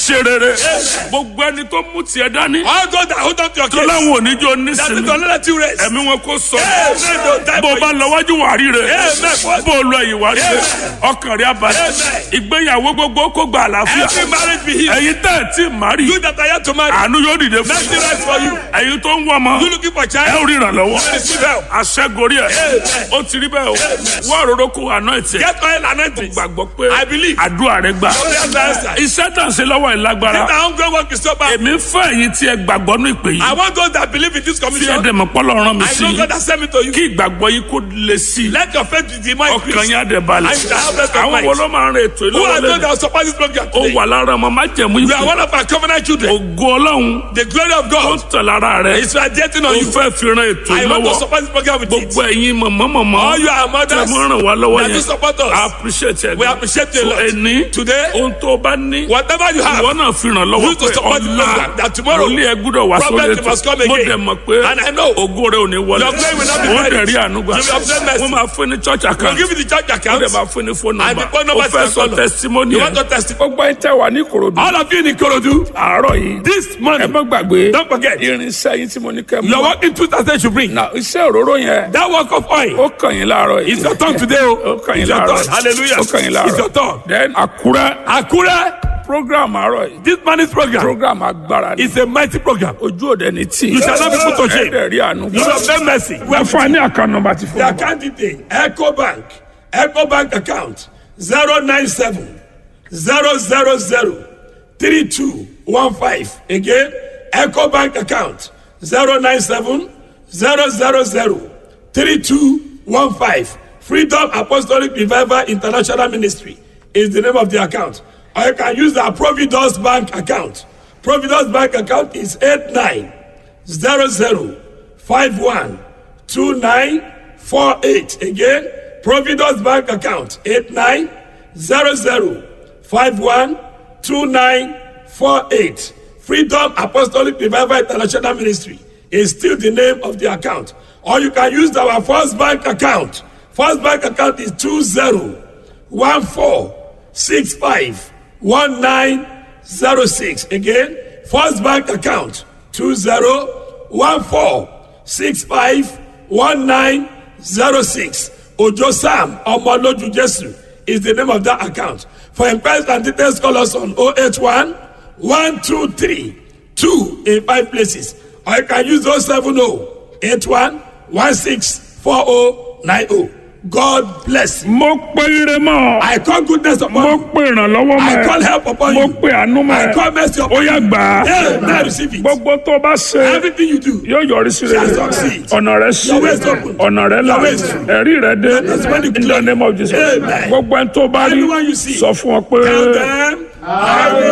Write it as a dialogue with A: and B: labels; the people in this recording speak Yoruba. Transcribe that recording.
A: ṣe rere gbogbo ẹni tó mú tiẹ̀ dání
B: All those that hold on to your
A: tó
B: case.
A: láwọn oníjó
B: That is
A: nísìnyí
B: don't let you rest.
A: ẹ̀mí wọn kò sọ
B: Amen. Don't die
A: bó o
B: for
A: bá
B: you.
A: lọ wájú wà rí rẹ
B: Amen.
A: bó o lọ ẹ̀yìn wà rí rẹ ọkàn rẹ abalẹ̀
B: Amen.
A: ìgbéyàwó gbogbo kó gba àlàáfíà
B: Every marriage be healed.
A: ẹ̀yin tẹ́ ẹ̀ tí ì má rí
B: You that are yet to marry.
A: àánú yóò dìde fún
B: Mercy rest for you.
A: ẹ̀yin tó ń wọ ọmọ
B: You looking for
A: ẹ
B: child.
A: ò rí ìrànlọ́wọ́
B: You receive help.
A: aṣẹ́gorí ẹ̀
B: Amen.
A: ó ti rí bẹ́ẹ̀ o wọ́n àròrò kó àná ẹ̀ tiẹ̀
B: Get oil and anointing.
A: gbàgbọ́ pé
B: I believe.
A: àdúrà rẹ gbà
B: Prayers are answered.
A: iṣẹ́ tàn sí lọ́wọ́ ìlágbára
B: That hungry work is so bad.
A: èmi fẹ́ ẹ̀yin tí ẹ gbàgbọ́ ní ìpè yìí
B: I want those that believe in this
A: tí ẹ
B: commission.
A: dẹ̀ mọ̀ pọ́lọ́ rán mi
B: I
A: sí
B: know
A: i
B: God has sent me to you.
A: kí ìgbàgbọ́ yìí kó le sí i
B: Let your faith be more
A: ọkàn
B: increased.
A: yín á dẹ̀ balẹ̀
B: I shall have rest of
A: àwọn
B: mind.
A: wo ló máa ń rìn ètò
B: Who are
A: ìlọ́wọ́
B: those that
A: lẹ́nu
B: will support this program
A: ó
B: today?
A: wà lára ọmọ májẹ̀mú
B: You are
A: ìpè
B: one of our covenant children.
A: ògo ọlọ́run
B: The glory of
A: ó
B: God
A: tẹ̀ lára rẹ
B: is radiating
A: ó
B: on you.
A: fẹ́ fi ran ètò
B: I want to
A: ìlọ́wọ́
B: support this program with it.
A: gbogbo ẹ̀yin mọ̀mọ́mọ́mọ́
B: All you are
A: tẹ̀
B: mothers
A: mọ́ ràn wá lọ́wọ́
B: that do
A: yẹn
B: support
A: I
B: us.
A: appreciate ẹ̀
B: We appreciate you a
A: so
B: lot.
A: ẹni
B: Today,
A: ohun tó bá ní
B: whatever you have,
A: ìwọ náà fi ràn lọ́wọ́
B: You to
A: pé
B: support the
A: ọ̀la
B: program, that tomorrow,
A: olú ẹ gbúdọ̀ wá sórí
B: prophet must come
A: ètò mo
B: again.
A: dẹ̀ mọ̀ pé
B: And I know
A: ògo rẹ ò ní wọlé
B: your glory will not be
A: wọ́n
B: buried.
A: dẹ̀ rí ànúgbà
B: You will obtain mercy.
A: wọ́n máa fún ní church
B: we'll
A: account
B: give you the church
A: wọ́n
B: account.
A: dẹ̀ máa fún ní phone
B: And
A: number
B: the phone
A: ó
B: number
A: fẹ́
B: is
A: sọ
B: follow.
A: testimony
B: You
A: ẹ̀
B: want to testify?
A: gbogbo ẹ̀ tẹ́ wà ní Ìkòròdú
B: All of you in Ikorodu,
A: àárọ̀ yìí
B: this
A: ẹ
B: morning,
A: má gbàgbé
B: don't forget,
A: irinṣẹ́ yín tí mo ní kẹ́ mú
B: your working tools that they should bring.
A: na iṣẹ́ òróró yẹn
B: That work of oil
A: ó kàn yín láàárọ̀ yìí
B: is your tongue today.
A: ó
B: Oh,
A: kàn yín
B: it's your
A: láàárọ̀
B: tongue. Hallelujah.
A: ó kàn yín láàárọ̀
B: It's your tongue.
A: then Àkúrẹ́
B: Akure,
A: program àárọ̀ yìí
B: this morning's program
A: program agbára ni
B: is a mighty program.
A: ojú òde ní tí
B: You shall not be put to shame.
A: ẹ̀ẹ́dẹ̀ rí àánú
B: You will obtain mercy.
A: We have fún ní account number ti
B: The
A: fún mi.
B: account detail, Echo Bank, Echo Bank account 097 000 3215. Again, Echo Bank account 097 000 3215. Freedom Apostolic Revival International Ministry is the name of the account. Or you can use the Providence Bank account. Providence Bank account is 8900512948. Again, Providence Bank account 8900512948. Freedom Apostolic Revival International Ministry is still the name of the account. Or you can use our First Bank account. First Bank account is 2014651906. Again, First Bank account 2014651906. Ojo Sam Omoloju Jesu is the name of that account. For inquiries and details, call us on 081 123 2 in five places. Or you can use 070 81 164090. God bless you.
A: mo pe ire mọ́
B: I call goodness upon
A: mo
B: you.
A: pe ìrànlọ́wọ́ mọ́
B: I call help upon
A: mo
B: you.
A: pe àánú mọ́
B: I call mercy
A: ó
B: upon
A: yá
B: you.
A: gbà á
B: Yeah, now receive it.
A: gbogbo tó bá ṣe
B: Everything you do.
A: yóò yọrí sí rere
B: Shall succeed.
A: ọ̀nà rẹ sí
B: Your way is open.
A: ọ̀nà rẹ là
B: Your way is true.
A: ẹ̀rí rẹ dé
B: That's when you
A: in the
B: claim.
A: name of Jesus
B: Amen.
A: gbogbo ẹni tó bá rí
B: Anyone you see.
A: sọ fún ọ pé.
B: Tell them. I will